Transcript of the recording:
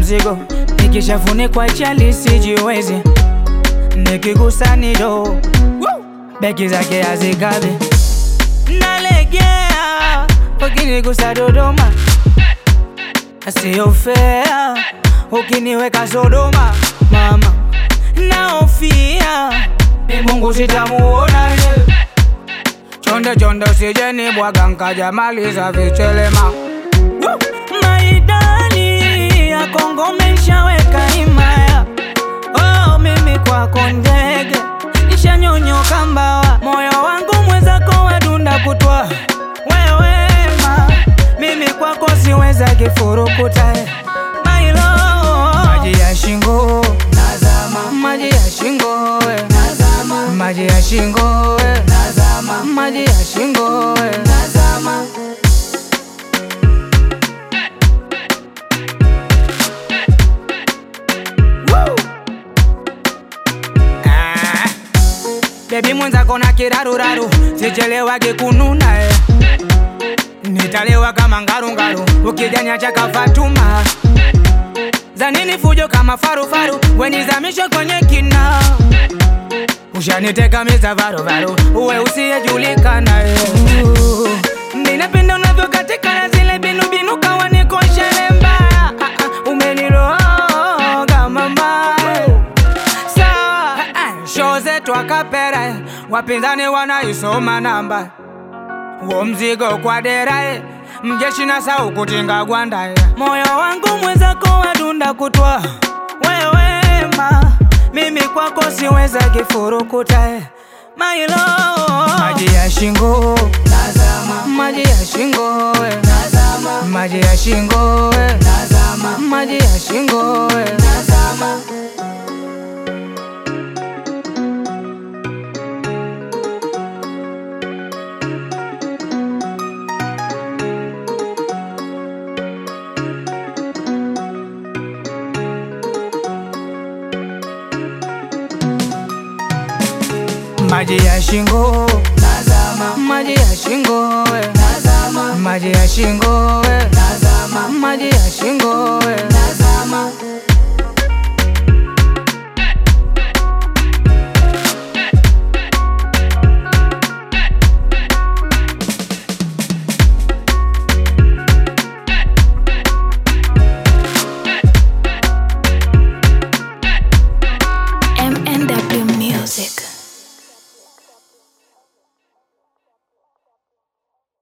mzigo, nikishafunikwa chali sijiwezi, nikigusa ni do beki zake hazikabi, nalegea ukinigusa Dodoma, sio fair ukiniweka Sodoma, mama naofia Mungu sitamuona chonde chonde, usije bwaga nkaja maliza vichelema maidani ya Kongo meshaweka himaya. Oh, mimi kwako ndege nishanyonyoka mbawa, moyo wangu mwenzako wadunda kutwa wewema, mimi kwako siweza kifurukuta mailo maji ya shingo nazama, maji ya shingo we. nazama, maji ya shingo we. nazama, maji ya shingo we. nazama. Ah. Baby mwenzako na kiraruraru, sichelewage kununa eh. Nitalewa kama ngarungaru, ukijanya chaka Fatuma za nini fujo kama farufaru, wenizamishe kwenye kina ushaniteka miza varuvaru, uwe usiyejulikana eh. Ninapenda unavyokatika na zile binubinu kawa niko shere mbaya ah, ah, umeniroga mama sawa ah, show zetu akapera eh, wapinzani wanaisoma namba uo mzigo kwa dera eh, mjeshi na sau kutinga gwanda eh. moyo wangu mwenzako wadunda kutwa wewema mimi kwako siweza kifurukuta eh. mailo maji ya shingo nazama, maji ya shingo we. nazama, maji ya shingo we. nazama, maji ya shingo we. nazama. maji ya shingo nazama, maji ya shingo we. nazama, maji ya shingo we. nazama, maji ya shingo we. nazama. MNW Music.